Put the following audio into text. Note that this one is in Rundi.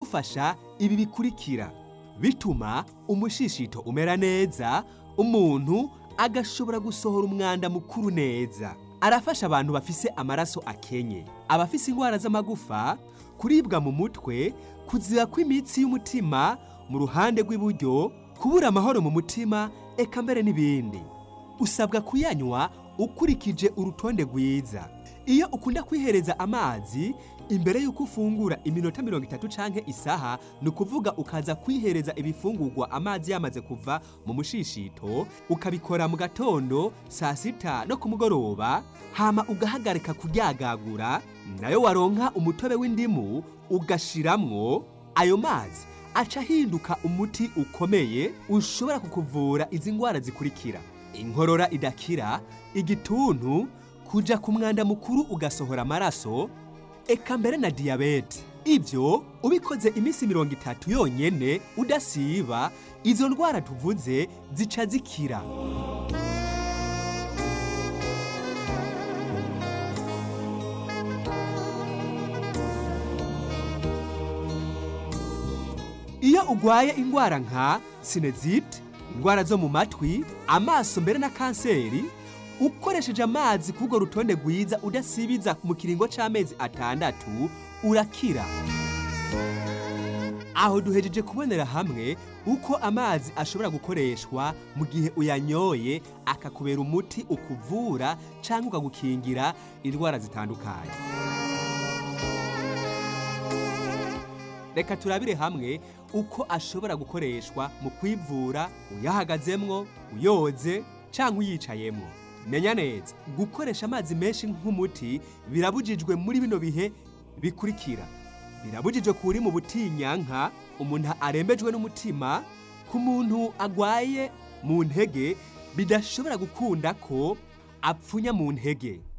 biradufasha ibi bikurikira bituma umushishito umera neza umuntu agashobora gusohora umwanda mukuru neza arafasha abantu bafise amaraso akenye abafise indwara z'amagufa kuribwa mu mutwe kuziba kw'imitsi y'umutima mu ruhande rw'iburyo kubura amahoro mu mutima eka mbere n'ibindi usabwa kuyanywa ukurikije urutonde rwiza iyo ukunda kwihereza amazi imbere y'uko ufungura iminota mirongo itatu canke isaha ni ukuvuga ukaza kwihereza ibifungurwa amazi yamaze kuva mu mushishito ukabikora mu gatondo saa sita no ku mugoroba hama ugahagarika kuryagagura nayo waronka umutobe w'indimu ugashiramwo ayo mazi aca ahinduka umuti ukomeye ushobora kukuvura izi ndwara zikurikira inkorora idakira igituntu kuja ku mwanda mukuru ugasohora amaraso eka mbere na diyabete ibyo ubikoze iminsi mirongo itatu yonyene udasiba izo ndwara tuvuze zica zikira iyo ugwaye indwara nka sinezite indwara zo mu matwi amaso mbere na kanseri ukoresheje amazi k'urwo rutonde rwiza udasibiza mu kiringo c'amezi atandatu urakira aho duhejeje kubonera hamwe uko amazi ashobora gukoreshwa mu gihe uyanyoye akakubera umuti ukuvura cyangwa ukagukingira indwara zitandukanye reka turabire hamwe uko ashobora gukoreshwa mu kwivura uyahagazemwo uyoze cyangwa uyicayemwo menya neza gukoresha amazi menshi nk'umuti birabujijwe muri bino bihe bikurikira birabujijwe kuri mu butinyanka umuntu arembejwe n'umutima ku muntu agwaye mu ntege bidashobora gukunda ko apfunya mu ntege